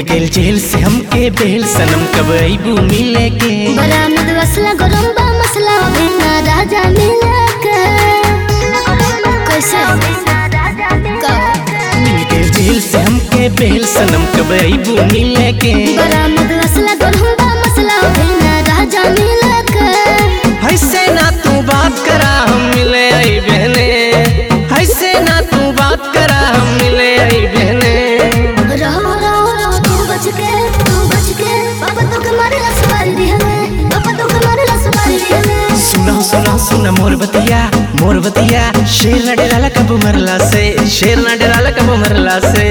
गेल जेल से हमके बेल सनम कब अबू मिले के बरामद असला गरम बा मसला बिना राजा मिला के कैसे मिल गेल जेल से हमके बेल सनम कब अबू मिले के बरामद असला गरम बा मसला बिना राजा मिला के ऐसे ना तू बात करा हम मिले आई बहने ऐसे ना तू बात करा हम मिले आई बहने रहो रहो रहो तू बच के तू बच के पापा तो कमारे लसवारी दी हमें पापा तो कमारे लसवारी दी हमें सुना सुना सुना मोर बतिया मोर बतिया शेर न डराला कब मरला से शेर न डराला कब मरला से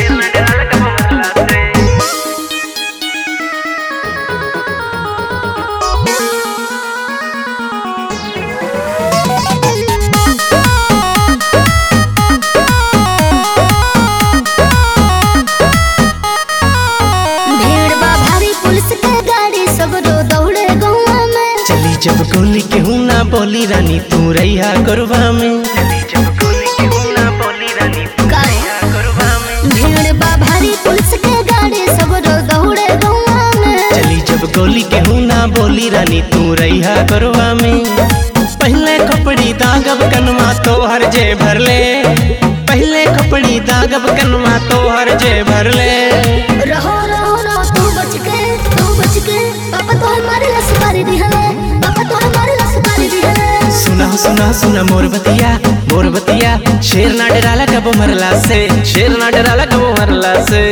भीड़ बा भारी पुलिस के गाड़ी सब रो दौड़े गौवा में चली जब गोली केहू ना बोली रानी तू रैया गरबा में भीड़ बा भारी पुलिस के गाड़ी सब रो दौड़े गौवा में चली जब गोली केहू ना बोली रानी तू रैया गरबा में पहले कपड़ी दागब कनमा तो हर जे भरले पहले कपड़ी दागब कनमा तो हर जे भरले रहो रहो रहो तू बच के तू बच के पापा तो हमारे लसवारी दी हमें पापा तो हमारे लसवारी दी हमें सुना सुना सुना मोर बतिया मोर बतिया शेर ना डराला कब मरला से शेर ना डराला कब मरला से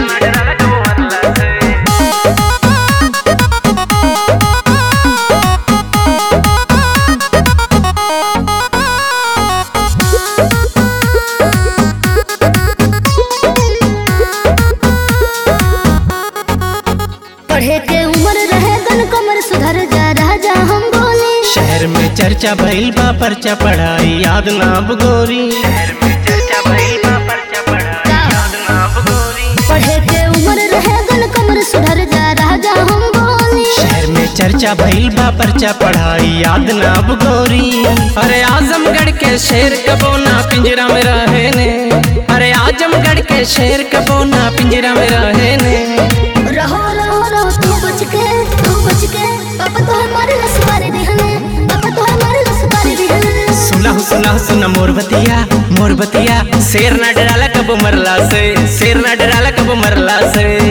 पढ़े के उम्र रहे गन कमर सुधर जा राजा हम बोले शहर में चर्चा भइल बा पर्चा पढ़ाई याद ना अब गोरी शहर में चर्चा भइल बा पर्चा पढ़ाई याद ना अब गोरी पढ़े के उम्र रहे गन कमर सुधर जा राजा हम बोले शहर में चर्चा भइल बा पर्चा पढ़ाई याद ना अब गोरी अरे आजमगढ़ के शेर कबो ना पिंजरा में रहे ने अरे आजमगढ़ के शेर कबो ना पिंजरा में रहे ने रहो रहो रहो तू बच के तू बच के पापा तो हमारे लसवारी दी हमें पापा तो हमारे लसवारी दी हमें सुना सुना सुना मोर बतिया मोर बतिया शेर ना डराला कब मरला से शेर ना डराला कब मरला से